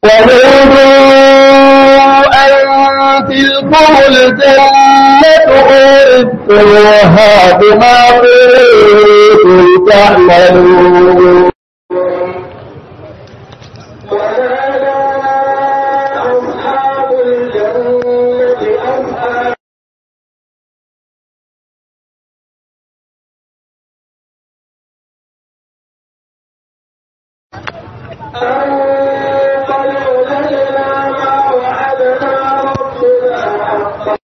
ونودوا أن تلكم الجنة أورثتموها بما كنتم تعملون ونادى أصحاب الجنة أصحاب أن قد وجدنا ما وعدنا ربنا حقا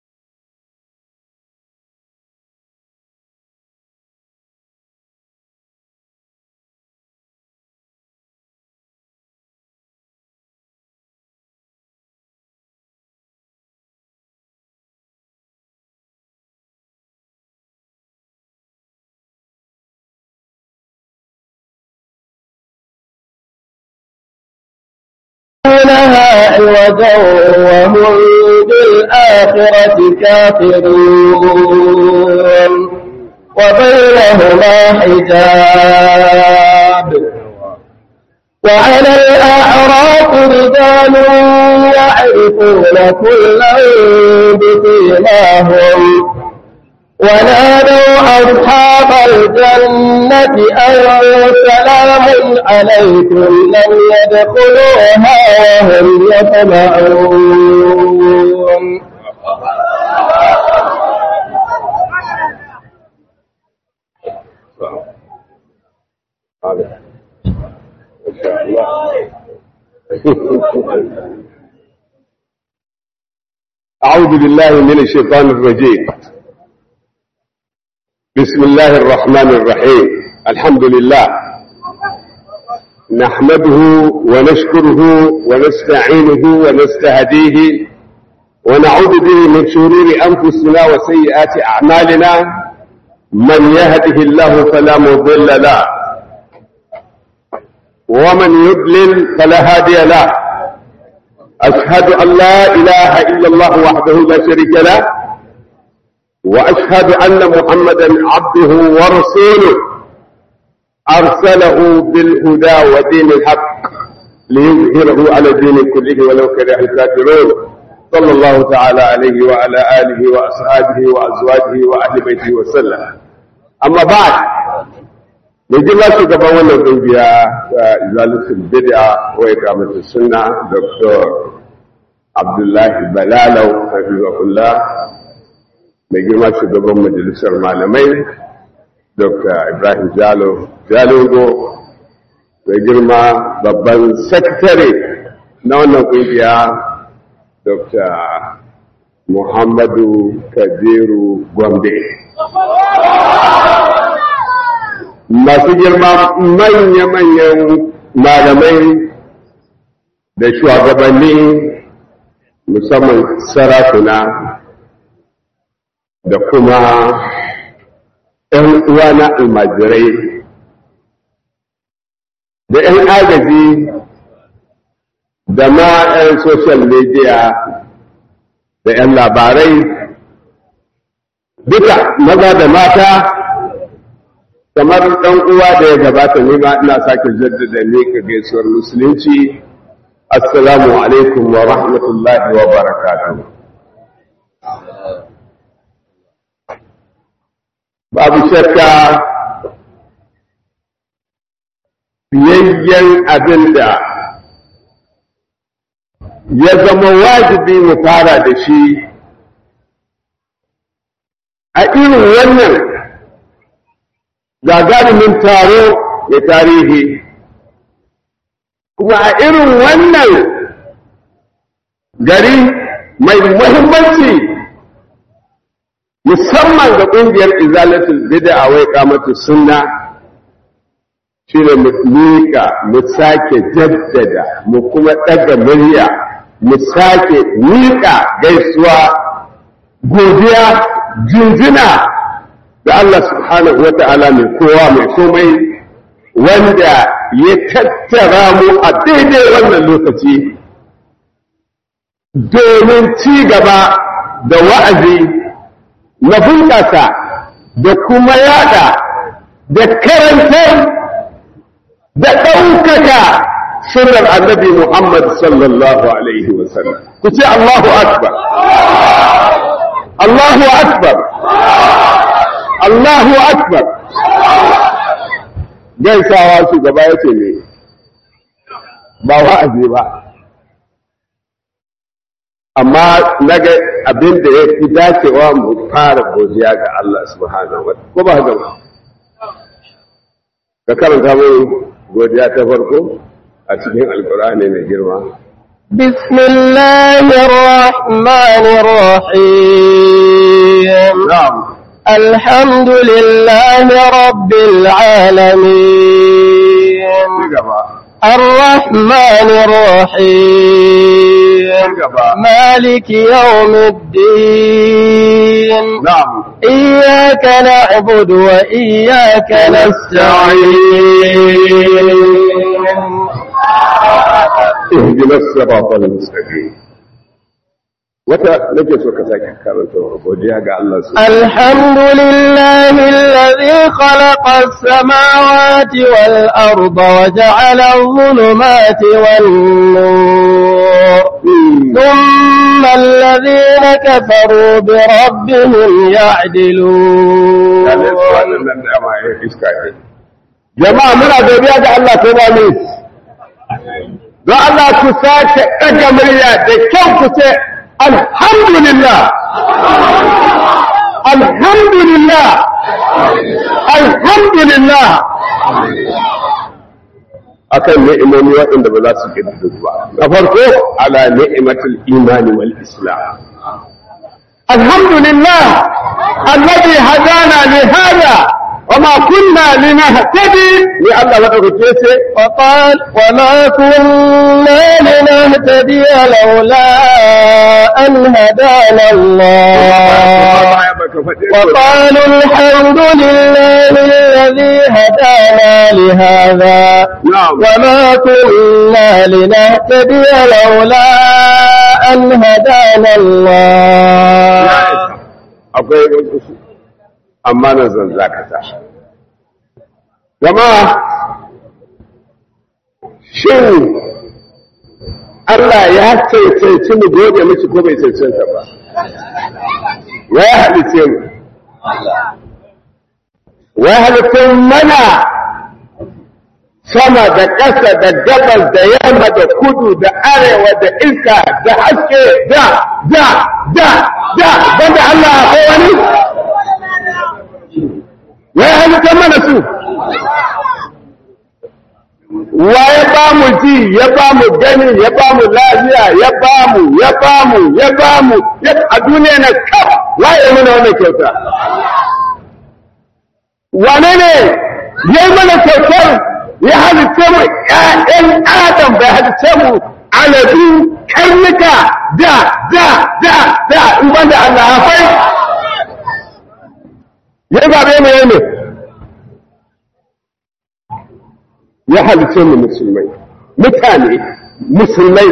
لها عوجا وهم بالآخرة كافرون وبينهما حجاب وعلى الأعراف رجال يعرفون كلا بسيماهم ونادوا أصحاب الجنة أن سلام عليكم لم يدخلوها وهم يطمعون أعوذ بالله من الشيطان الرجيم بسم الله الرحمن الرحيم الحمد لله نحمده ونشكره ونستعينه ونستهديه ونعوذ به من شرور أنفسنا وسيئات أعمالنا من يهده الله فلا مضل له ومن يضلل فلا هادي له أشهد أن لا إله إلا الله وحده لا شريك له وأشهد أن محمدا عبده ورسوله أرسله بالهدى ودين الحق ليظهره على الدين كله ولو كره الكافرون صلى الله تعالى عليه وعلى آله وأصحابه وأزواجه وأهل بيته وسلم أما بعد نجي ما شكبا وانا قنبيا إزالة البدعة وإقامة السنة دكتور عبد الله بلالو حفظه الله mai girma shugaban majalisar malamai dr ibrahim jalo jalungo mai girma babban sakatare na wannan kungiya dr muhammadu kabiru gombe masu girma manya-manyan malamai da shugabanni musamman sarakuna da kuma ‘yan uwa na almajirai da ‘yan agaji da ma ‘yan social media da ‘yan labarai duka maza da mata kamar ɗan uwa da ya gabata nema ina sake jaddada ne ka gaisuwar musulunci assalamu alaikum wa rahmatullahi wa barakatuh babu shakka biyayyen abin da ya zama wajibi mu fara da shi a irin wannan gagarumin taro da tarihi kuma a irin wannan gari mai muhimmanci musamman ga ƙungiyar izalatul bid'a wai kamatu sunna shine mu miƙa mu sake jaddada mu kuma ɗaga murya mu sake miƙa gaisuwa godiya jinjina da Allah subhanahu wata'ala mai kowa mai komai wanda ya tattara mu a daidai wannan lokaci domin ci gaba da wa'azi na bunƙasa da kuma yada da karantar da ɗaukaka sunnar annabi Muhammad sallallahu alaihi wa sallam ku ce Allahu akbar Allahu akbar Allahu akbar gaisawa shugaba ya ce ne ba wa'azi ba amma naga abin da ya fi dacewa mu fara godiya ga Allah subhanahu wa ko ba haka ba ka karanta mai godiya ta farko a cikin alkur'ani mai girma بسم الله الرحمن الرحيم na'am الحمد لله رب العالمين ci gaba الرحمن الرحيم gaba مالك يوم الدين na'am إياك نعبد وإياك نستعين اهدنا الصراط المستقيم wata nake so ka sake karanta godiya ga Allah su الحمد لله الذي خلق السماوات والأرض وجعل الظلمات والنور ثم الذين كفروا بربهم يعدلون jama'a muna godiya ga Allah ko ba ne don Allah ku sake ɗaga murya da kyau ku ce alhamdulillah alhamdulillah alhamdulillah akan ni'imomi waɗanda ba za su ƙididdu ba na farko ala ni'imatul imani wal islam alhamdulillah alladhi hadana li hada وما كنا لنهتدي لأن الله وقال وما كنا لنهتدي لولا أن هدانا الله وقالوا الحمد لله الذي هدانا لهذا نعم وما كنا لنهتدي لولا أن هدانا الله akwai wasu amma na zan zakata gama shin Allah ya cancanci mu gode miki ko bai cancanta ba ya halice mu ya halice mana sama da ƙasa da gabas da yamma da kudu da arewa da iska da haske da da da da banda Allah ko wani ya halitta mana su wa ya ba mu ji ya ba mu gani ya ba mu lafiya ya ba mu ya ba mu ya ba mu a duniya na kaf waye mana wannan kyauta wane ne ya yi mana kyautar ya halitta mu ƴaƴan adam bai halitta mu aladu karnuka da da da da in banda Allah hafai ya zaɓe mu ne ya halice mu musulmai mutane musulmai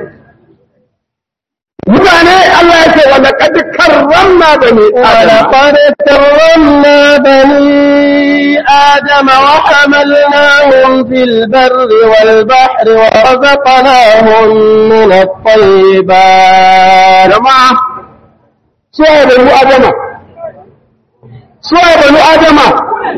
mutane Allah ya ce wa laqad karramna bani ولقد كرمنا بني آدم وحملناهم في البر والبحر ورزقناهم من الطيبات jama'a suwa banu adama suwa banu adama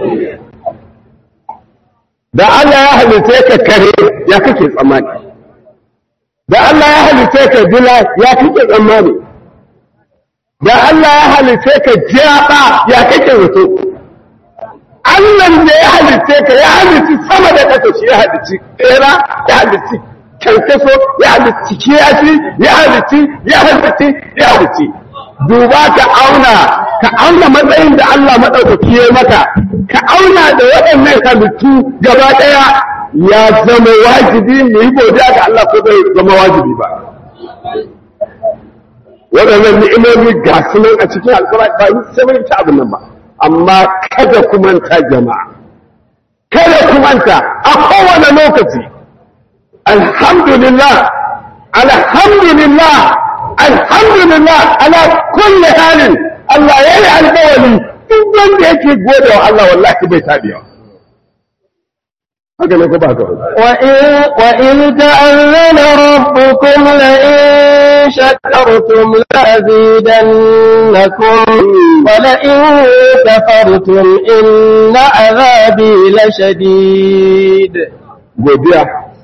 da Allah ya halice ka kare ya kake tsammani da Allah ya halice ka dila ya kake tsammani da Allah ya halice ka jaba ya kake zato Allah da ya halice ka ya halici sama da ƙasa shi ya halici tsera ya halici kankaso ya halici kiyashi ya halici ya halici ya halici duba ka auna ka auna matsayin da Allah maɗaukaki ya maka ka auna da waɗannan halittu gaba ɗaya ya zama wajibi mu yi godiya ga Allah ko bai zama wajibi ba waɗannan ni'imomi ga su nan a cikin alƙur'ani ba ni sai mun ta abin nan ba amma kada ku manta jama'a kada ku manta a kowane lokaci alhamdulillah alhamdulillah alhamdulillah ala kulli halin Allah ya yi alƙawari duk wanda yake gode wa Allah wallahi bai tabiya haka ne ko ba haka ba وإن, وإذ تأذن ربكم لئن شكرتم لأزيدنكم ولئن كفرتم إن عذابي لشديد godiya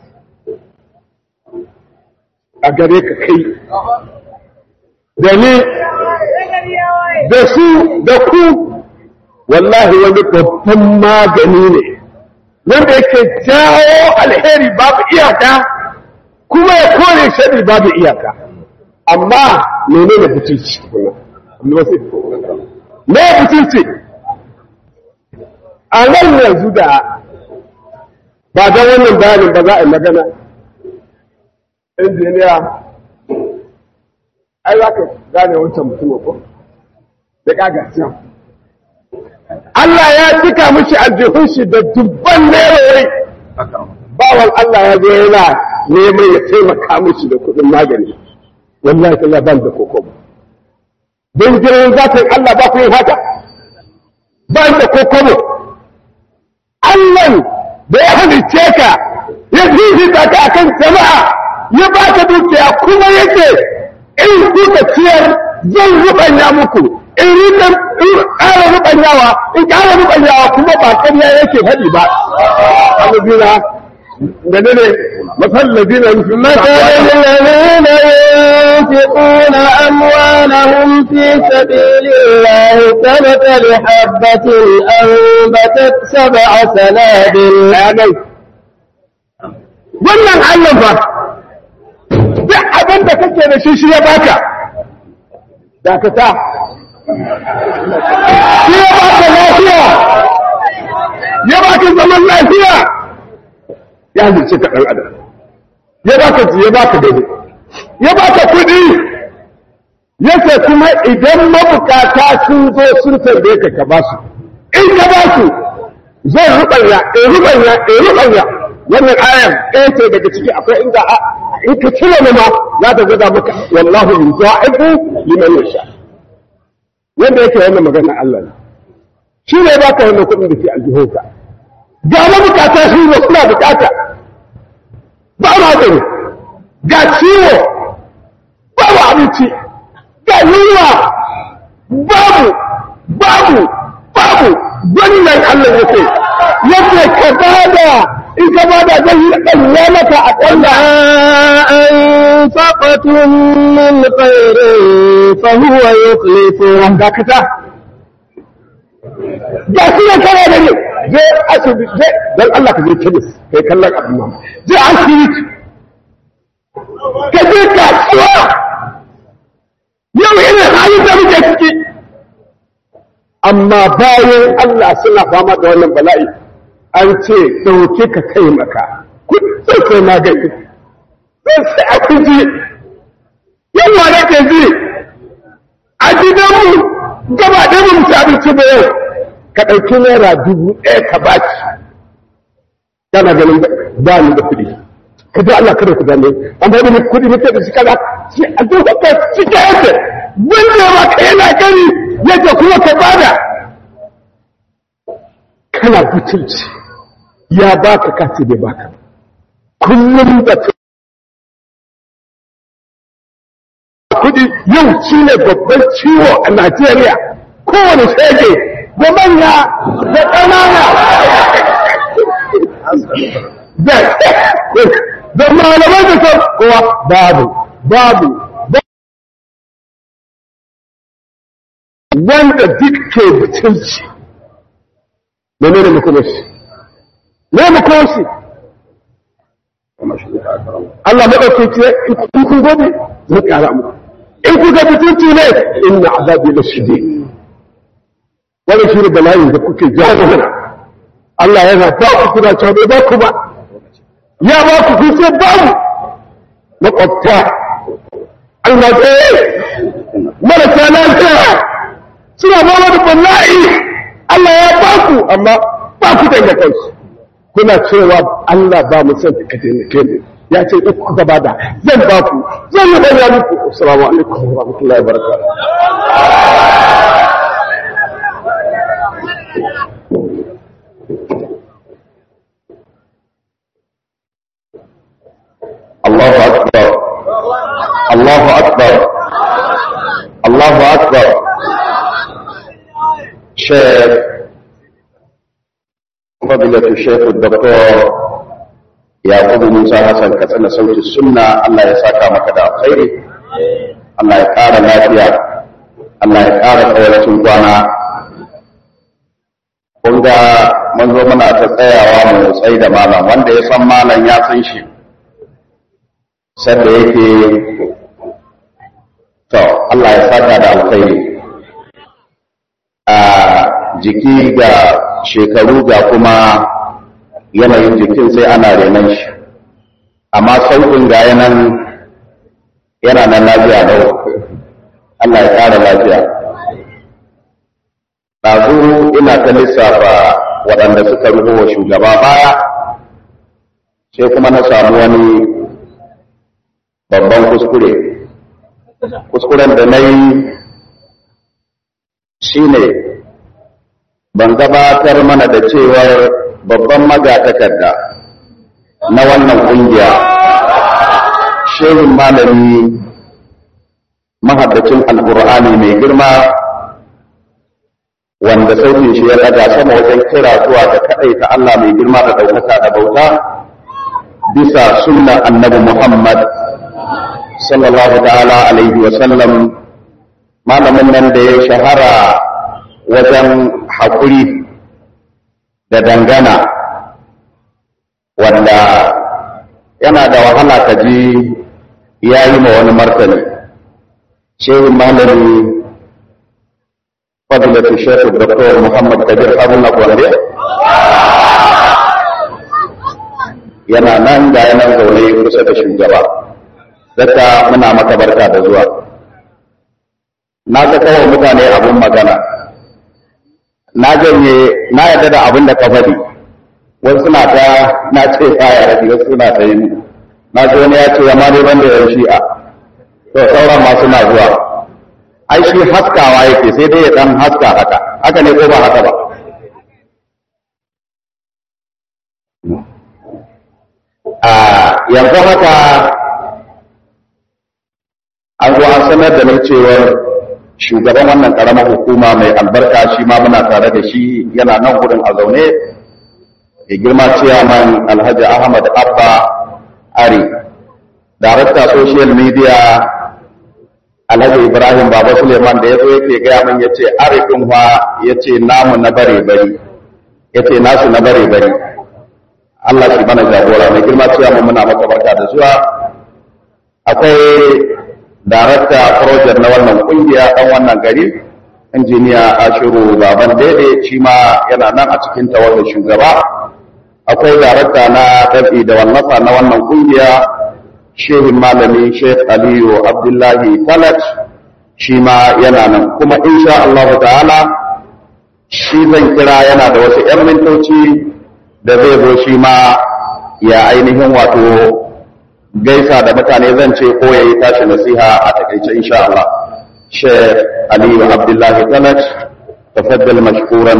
a gare ka kai da ni da su da ku wallahi wani babban magani ne wanda yake jawo alheri babu iyaka kuma ya kore shari babu iyaka amma menene butulci kuma amma wasu me butulci a nan yanzu da ba don wannan bayanin ba za a yi magana injiniya ai za ka gane wancan mutumin ko da kagasiyan Allah ya cika mishi aljihun shi da dubban nerori bawan Allah ya zo yana neman ya taimaka mishi da kuɗin magani wallahi ta ban da kokobo don jirin zafin Allah ba ku yin haka ban da kokobo Allah da ya halice ka ya fifita ka akan jama'a ya ba ka dukiya kuma yake in kuka ciyar zan rubanya muku in rika in ƙara rubanyawa in ƙara rubanyawa kuma ba ƙarya yake faɗi ba alladina da ne ne masal ladina مثل الذين ينفقون أموالهم في سبيل الله كمثل حبة أنبتت سبع سنابل bayanai wannan Allah ba duk abin da kake da shi shi ya baka dakata shi ya baka lafiya ya baka zaman lafiya ya halice ka ɗan adam ya baka ji ya baka dade ya baka kuɗi yace kuma idan mabukata sun zo sun tambaye ka ka ba su in ka ba su zai rubanya in rubanya in rubanya wannan ayar ɗaya ce daga ciki akwai inda a in ka cire ni ma za ta gwada maka wallahu yudha'ifu liman yasha wanda yake wannan magana Allah ne shi ne baka wannan kuɗin da ke aljihunka ga mabukata shi ne suna bukata ba magani ga ciwo babu abinci ga yunwa babu babu babu wannan Allah yake yake ka bada in ka bada zai yi ɗanya maka a ƙwalla أنفقتم من خير فهو يخلفه dakata ga shi ne kana da ne je asibiti je dan Allah ka je kemis kai kallon abin nan je asibiti ka je kasuwa yau irin halin da muke ciki amma bayan Allah suna fama da wannan bala'i an ce ɗauke ka taimaka kudin sai magani sai sai abinci yawa da ke ji a gidanmu gaba ɗaya mu ci abinci da yau ka ɗauki naira dubu ɗaya ka baki kana ganin ba ni da kuɗi ka ji Allah kada ku dame an bai da kuɗi muke da shi kaza shi a duk ka cike yake wanda ba ka yana gani yake kuma ka bada kana butulci ya baka kace bai baka kullum da kudi yau shi ne babban ciwo a Najeriya kowane shege da manya da ƙanana da da malamai da kan kowa babu babu wanda duk ke butulci da ne da makomashi ne makomashi Allah maɗauki ce in kun gobe zai ƙara muku in kuka butulci ne inna azabi la shadid wannan shi ne bala'in da kuke jawo mana Allah yana ba ku kuna cewa bai ba ku ba ya ba ku kun sai ba mu makwabta almajirai marasa lafiya suna ba da bala'i Allah ya ba ku amma ba ku da kansu kuna cewa Allah ba mu san ka taimake mu ya ce duk kuka bada zan ba ku zan yi bayyana muku assalamu alaikum wa rahmatullahi wa barakatuh Allahu akbar Allahu akbar Allahu akbar Sheikh فضيلة الشيخ الدكتور يعقوب موسى حسن كتنا صوت السنة الله يساك مكدا خير الله يقار لافيا الله يقار قولة kwana. kun ga mun zo muna ta tsayawa mu tsayi da malam wanda ya san malam ya san shi sanda yake to Allah ya saka da alkhairi a jiki ga shekaru ga kuma yanayin jikin sai ana renon shi amma sauƙin ga yanan yana nan lafiya lau Allah ya ƙara lafiya ɗazu ina ta lissafa waɗanda suka rubo wa shugaba baya sai kuma na samu wani babban kuskure kuskuren da na yi shi ne ban gabatar mana da cewar babban magatakarda na wannan ƙungiya shehin malami mahaddacin alƙur'ani mai girma wanda sautin shi ya daga sama wajen kira zuwa da kaɗai ta Allah mai girma da ɗaukaka da bauta bisa sunnan annabi Muhammad sallallahu ta'ala alaihi wa sallam malamin nan da ya shahara wajen haƙuri da dangana wanda yana da wahala ka ji ya yi ma wani martani shehin malami فضيلة الشيخ الدكتور محمد كبير أبونا كوندي yana nan da yanan zaune kusa da shugaba zaka muna maka barka da zuwa na ga kawai mutane abun magana na janye na yarda da abin da ka faɗi wasu suna ta na ce kaya da wasu suna ta yi na ji wani ya ce ya ma dai ban da yan shi'a to sauran ma suna zuwa ai shi haskawa yake sai dai ya dan haska haka haka ne ko ba haka ba a yanzu haka an zo an sanar da ni cewar shugaban wannan karamar hukuma mai albarka shi ma muna tare da shi yana nan gudun a zaune ya girma ciyaman alhaji ahmad abba ari darakta social media alhaji ibrahim baba suleiman da ya zo yake gaya min ya ce arifin fa ya ce namu na bare bari ya ce nasu na bare bari allah shi mana jagora mai girma cewa mu muna maka barka da zuwa akwai darakta project na wannan kungiya dan wannan gari injiniya ashiru baban daidai shi ma yana nan a cikin tawagar shugaba akwai darakta na dabi da wallafa na wannan kungiya shehin malami Sheikh Aliyu Abdullahi Talat shi ma yana nan kuma insha Allah ta'ala shi zan kira yana da wasu 'yan mintoci da zai zo shi ma ya ainihin wato gaisa da mutane zan ce ko ya yi tashi nasiha a takaice insha Allah Sheikh Aliyu Abdullahi Talat tafaddal mashkuran